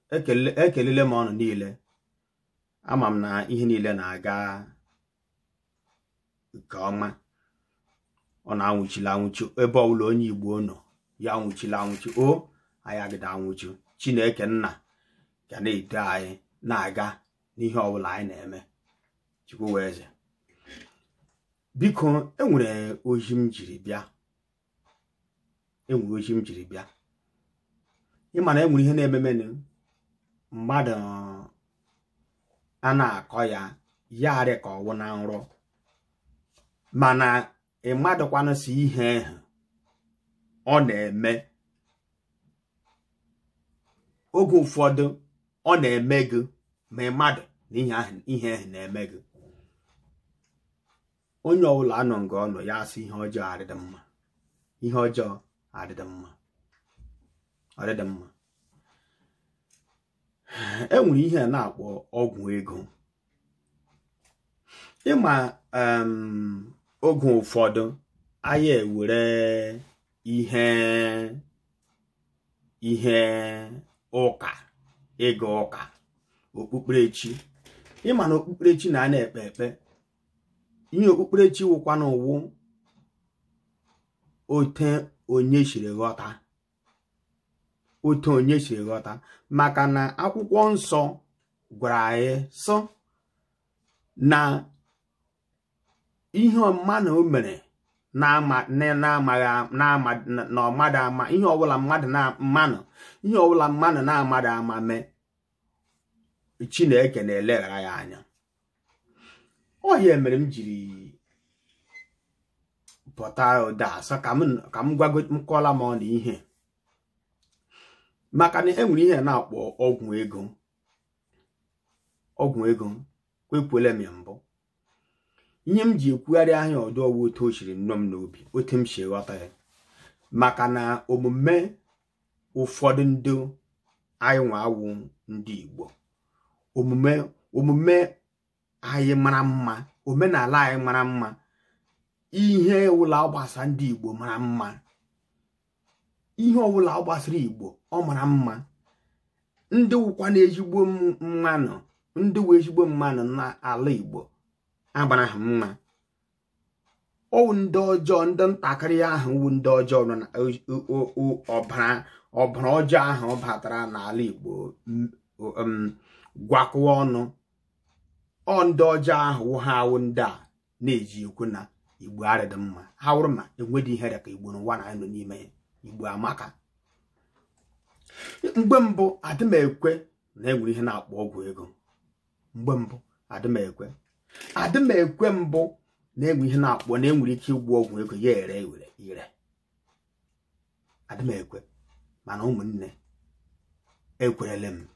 ekelele m ọnụ niile ama m na ihe niile na-aga nke ọma ọ na-anwụchila anwụchi ebe ọbụla onye igbo nọ ya anwụchila anwụchi o anyị agịda anwụchi chineke nna ga na-edo anyị na-aga n'ihe ọbụla anyị na-eme chukwu wee eze biko enwere ozi m jiri bịa enwere ozi m jiri bịa ịma na enwere ihe na-ememenụ mmadụ a na-akọ ya yarị ka ọwụ na nrọ mana ịmadụkwanụ si ihe ahụ ọ na-eme oge ụfọdụ ọ na-eme gị ma mmadụ na ihe ahụ na-eme gị onye ọbụla anọ nga ọ nọ ya asị ihe ọjọọ adịdị mma ihe ọjọọ adịdị mma ọdịdị mma e nwere ihe a na-akpọ ọgwụ ego ịma oge ụfọdụ anyị ewere ihe ihe ụka ịga ụka okpukperechi ịma na okpukperechi na a na-ekpe ekpe ihe okpukperechi wụkwa n'ụwụ ote onye siri ghọta otu onye siri ghọta maka na akwụkwọ nsọ gwara anyị sọ na ihe mmadụ mere na-amaghị na ọmadụ ama ihe ọbụla mmadụ na mmanụ ihe ọbụla mmadụ na-amadụ ama mee chineke na-eleghara ya anya ọ ya mere m jiri pụta ụda asọ ka m gwago m kọla m ọnụ ihe maka na enwere ihe na-akpọ ọgwụ ego ọgwụ ego kwekwele m ya mbụ ihe m ji ekwugharị anya ọdụ ọwụ otu o siri nnọọ m n'obi otu m si ghọta ya maka na omume ụfọdụ ndị anyị nwa awụ ndị Igbo omume omume anyị mara mma omenala anyị mara mma ihe ọbụla gbasa ndị Igbo mara mma ihe ọbụla gbasara Igbo ọ mara mma ndị wụkwa na ezigbo mmanụ ndị wụ ezigbo mmanụ n'ala Igbo agbara ha mma ọwụ ndị ọjọọ ndị ntakịrị ahụ wụ ndị ọjọọ nọ na ọbara ọbara ọjọọ ahụ ọ batara n'ala Igbo gwakọwa ọnụ ọ ndị ọjọọ ahụ wụ ha awụ ndị a na-eji ekwu na Igbo arịdị mma ha wụrụ ma enwedị ihe ka Igbo n'ụwa na anyị nọ n'ime ya Igbo amaka mgbe mbụ adịm ekwe na enwere ihe na-akpọ ọgwụ ego mgbe mbụ adịm ekwe adịm ekwe mbụ na enwe ihe na-akpọ na enwere ike ịgwọ ọgwụ ego ya ere ewere ire adịm ekwe mana ụmụnne ekwerele m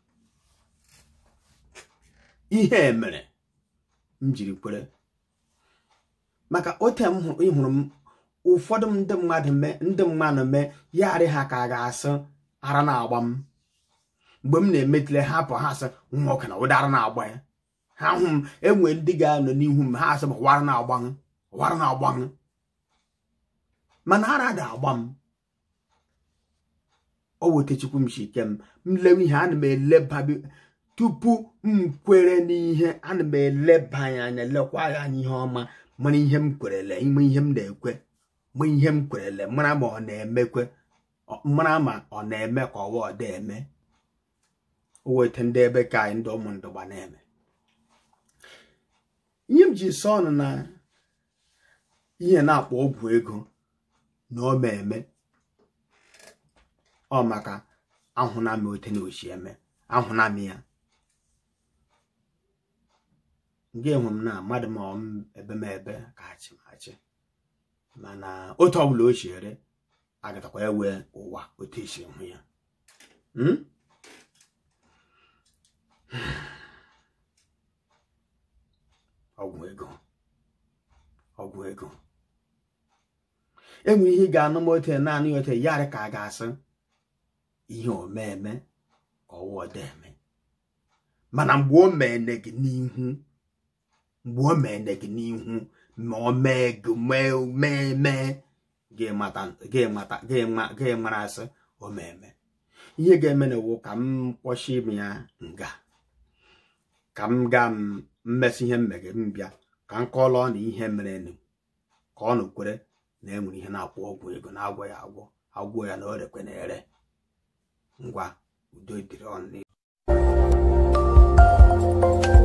ihe mere m jiri kwere maka ote m ịhụrụ m ụfọdụ ndị mmadụ mee ndị mmadụ mee ya arị ha ka a ga-asị ara na-agba m mgbe m na-emetụle ha pụ ha asị nwoke na ụdara na-agba ya ha hụ m enwe ndị ga-anọ n'ihu m ha asị m wara na-agbanụ wara na-agbanụ mana ara da-agba m o wetachukwu m si ike m m lewe ihe ana m eleba tupu m kwere n'ihe ana m eleba anya anya lekwa ya anya ihe ọma mara ihe m kwerele ime ihe m na-ekwe ma ihe m kwerele mara ma ọ na-emekwe mara ma ọ na-eme ka ọwa ọda eme o weta ndị ebe ka anyị ndị ụmụ ndụgba na-eme ihe m ji sọ ọnụ na ihe na-akpọ ọgwụ ego na ọ ma eme ọ maka ahụna m ote na ochi eme ahụna m ya nke hụ m na mmadụ ma ọ m ebe m ebe ka achị m achị mana otu ọbụla o chere agatakwa ewe ụwa otu esi hụ ya ọgwụ ego ọgwụ ego enwe ihe ga-anụ m ote naanị ote yarị ka a ga-asị ihe omeme ka ọwa ọda eme mana mgbe o mene gị n'ihu mgbe o mene gị n'ihu ma o mee gị mee mee gị mara asị o meme ihe ga-eme na wụ ka m kpọchi m ya nga ka m gaa m mmesị ihe mmege m bịa ka m kọọlọ na ihe mere nụ ka ọ nụ kwere na e nwere ihe na-akwụ ọgwụ ego na-agwọ ya agwọ agwọ ya na o rekwe na ere ngwa udo dịrị ọnụ